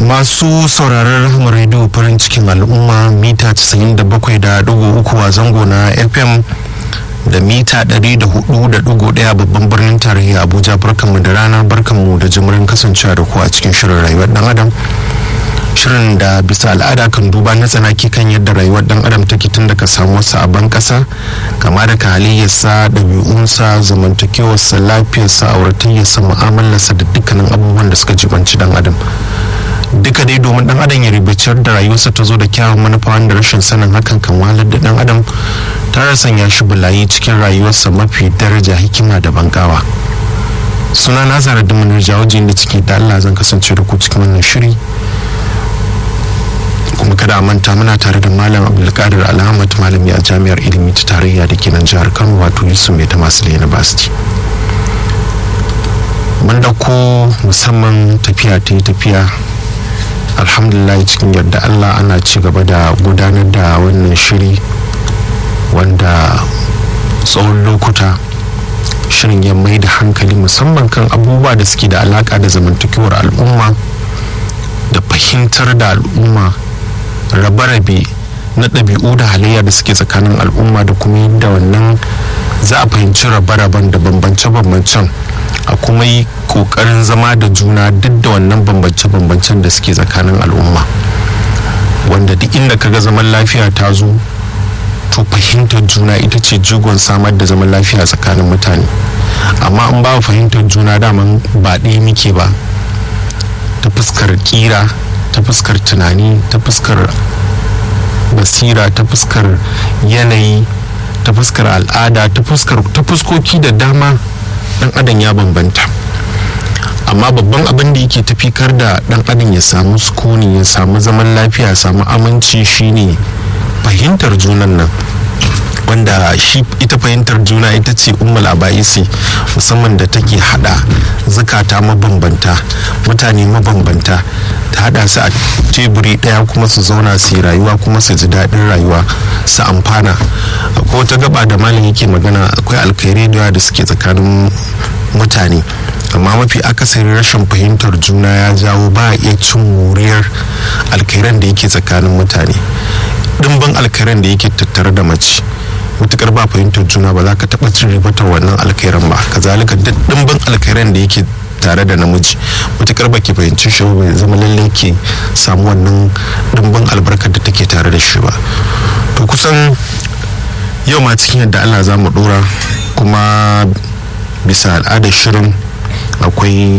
masu sauraron rahama rediyo farin cikin al'umma mita 97.3 a zango na fm da mita 104.1 babban birnin tarayya abuja barkanmu da rana barkanmu da jimirin kasancewa da ku a cikin shirin rayuwar dan adam shirin da bisa al'ada kan duba na tsanaki kan yadda rayuwar dan adam take tun daga samuwarsa a ban kasa kama da halayyarsa ɗabi'unsa zamantakewarsa lafiyarsa auratayyarsa mu'amalarsa da dukkanin abubuwan da suka jibanci dan adam duka dai domin dan adam ya ribaciyar da rayuwarsa ta zo da kyawun manufa wanda rashin sanin hakan kan wahalar da dan adam ta sanya shi bulayi cikin rayuwarsa mafi daraja hikima da bangawa suna na zara da manar jawajin da ciki da allah zan kasance da ku cikin wannan shiri kuma kada a manta muna tare da malam abdulkadir alhamad malami a jami'ar ilimi ta tarayya da ke nan jihar kano wato yusuf mai ta masu university mun dauko musamman tafiya ta yi tafiya alhamdulillah cikin yadda allah ana ci gaba da gudanar da wannan shiri wanda tsawon lokuta shirin ya mai da hankali musamman kan abubuwa da suke da alaka da zamantakewar al'umma da fahimtar da al'umma rabe-rabe na ɗabi'u da halayya da suke tsakanin al'umma da kuma yadda wannan za a fahimci rabe-raben da bambance-bambancen a kuma yi ƙoƙarin zama da juna duk da wannan bambance-bambancen da suke tsakanin al'umma wanda duk inda kaga zaman lafiya ta zo to fahimtar juna ita ce jigon samar da zaman lafiya tsakanin mutane amma in ba fahimtar juna daman ba ɗaya muke ba ta fuskar kira ta fuskar tunani ta fuskar basira ta fuskar yanayi ta fuskar al'ada ta fuskar ta fuskoki da dama dan adam ya bambanta amma babban abin da yake tafikar da dan adam ya samu sukuni ya samu zaman lafiya ya samu aminci shine fahimtar junan nan wanda shi ita fahimtar juna ita ce ummul abaisi musamman da take hada zukata mabambanta mutane mabambanta ta hada su a teburi daya kuma su zauna su yi rayuwa kuma su ji daɗin rayuwa su amfana akwai wata gaba da malam yake magana akwai alkhairai da da suke tsakanin mutane amma mafi akasari rashin fahimtar juna ya jawo ba a iya cin wuriyar alkhairan da yake tsakanin mutane dimbin alkhairan da yake tattare da mace mutukar ba fahimtar juna ba za ka taɓa cin ribatar wannan alkhairan ba kazalika duk dimbin alkhairan da yake tare da namiji mutukar ba ke fahimci shi ba zama lallai ke samu wannan dimbin albarkar da take tare da shi ba to kusan yau ma cikin yadda allah za mu dora kuma bisa al'adar shirin akwai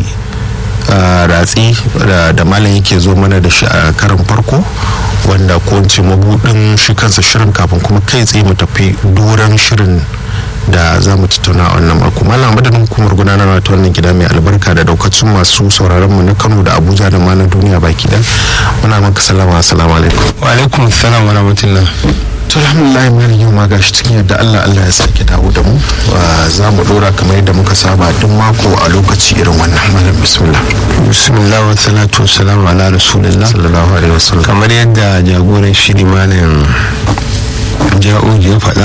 ratsi da malam yake zo mana da shi a karin farko wanda ko ce mabudin shi kansa shirin kafin kuma kai tsaye mu tafi doron shirin da za mu tattauna a wannan mako malam madadin hukumar gudanarwa ta wannan gida mai albarka da daukacin masu sauraron mu na kano da abuja da ma na duniya baki dan muna maka salama assalamu alaikum wa alaikum salam wa rahmatullah to alhamdulillah mai yau ma gashi cikin yadda Allah Allah ya sake dawo da mu za mu dora kamar yadda muka saba duk mako a lokaci irin wannan malam bismillah bismillah wa salatu wa salam ala rasulillah sallallahu alaihi wasallam kamar yadda jagoran shiri malam ja'u ya faɗa